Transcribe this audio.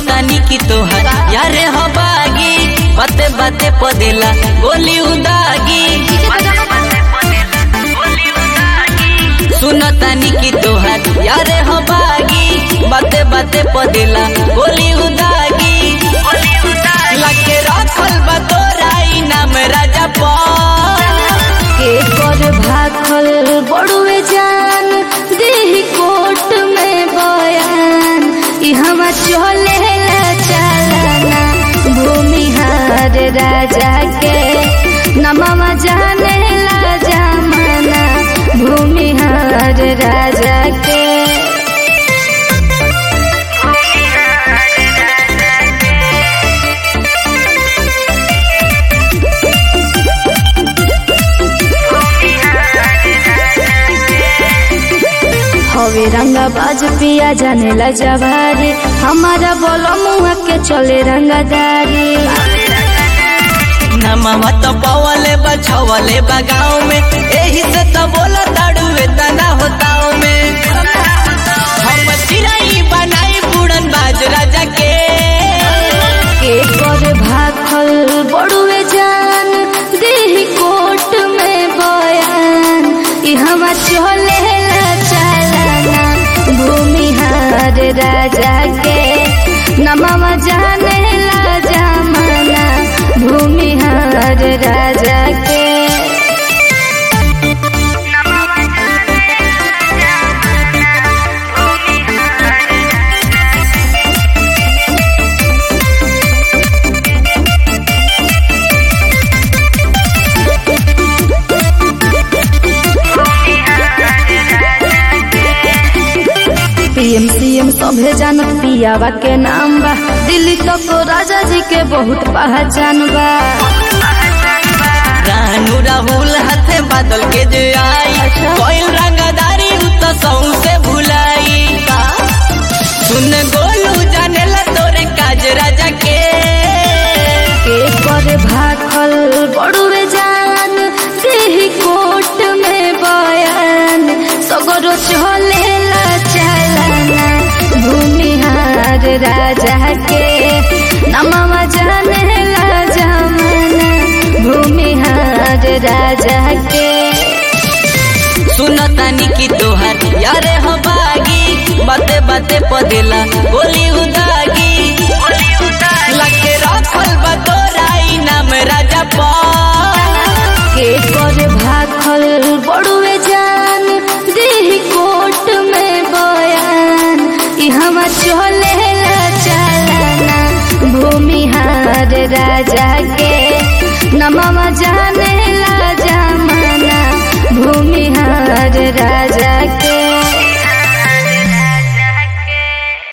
तानी की तोहर यारे हो बागी बाते बाते पदेला गोली उदागी सुनो तानी की तोहर यारे हो बागी बाते बाते पदेला गोली उदागी लगे रखल बा तोरा इनाम राजा पर के कर भाखल बड़ुए जान देही कोट में बयान ई हवा चले चलना भूमिहार राजा के नमवा जाने ला जमाना भूमिहार राजा के हवे रंगा बाज पिया जाने ला जवारी हमारा बोलो मुआ के चले रंगादारी नमवा तो पवले बछवले बा गाँव में एही से तो बोला ताड़ुए तना होताओ में हम चिराई बनाई बुड़न बाज राजा के के कर भाखल बड़ुए जान देही कोट में बयान ई हवा चले चलना भूमिहार राजा के नमवा जाने ला जमाना भूमिहार राजा के पीएम सीएम सभे जानत पियावा के नाम बा दिल्ली तक राजा जी के बहुत पहचान बा रानू राहुल हाथे बादल के जे आई अच्छा। कोई रंगदारी उ तो सौ से भुलाई सुन गोलू जाने ला तोरे काज राजा के के कर भाखल बड़ुए जान देही कोट में बयान सगरो चले चलना भूमिहार राजा के नमवा जाने ला जमाना भूमिहार राजा के सुन तानी की तोहर यारे हो बागी बाते बाते पदेला गोली उदागी लगे रखल बा तोरा इनाम राजा पर के कर भाखल बड़ुए जान देही कोट में बयान ई हवा चले चलना भूमिहार राजा के नमवा जाने ला जमाना भूमिहार राजा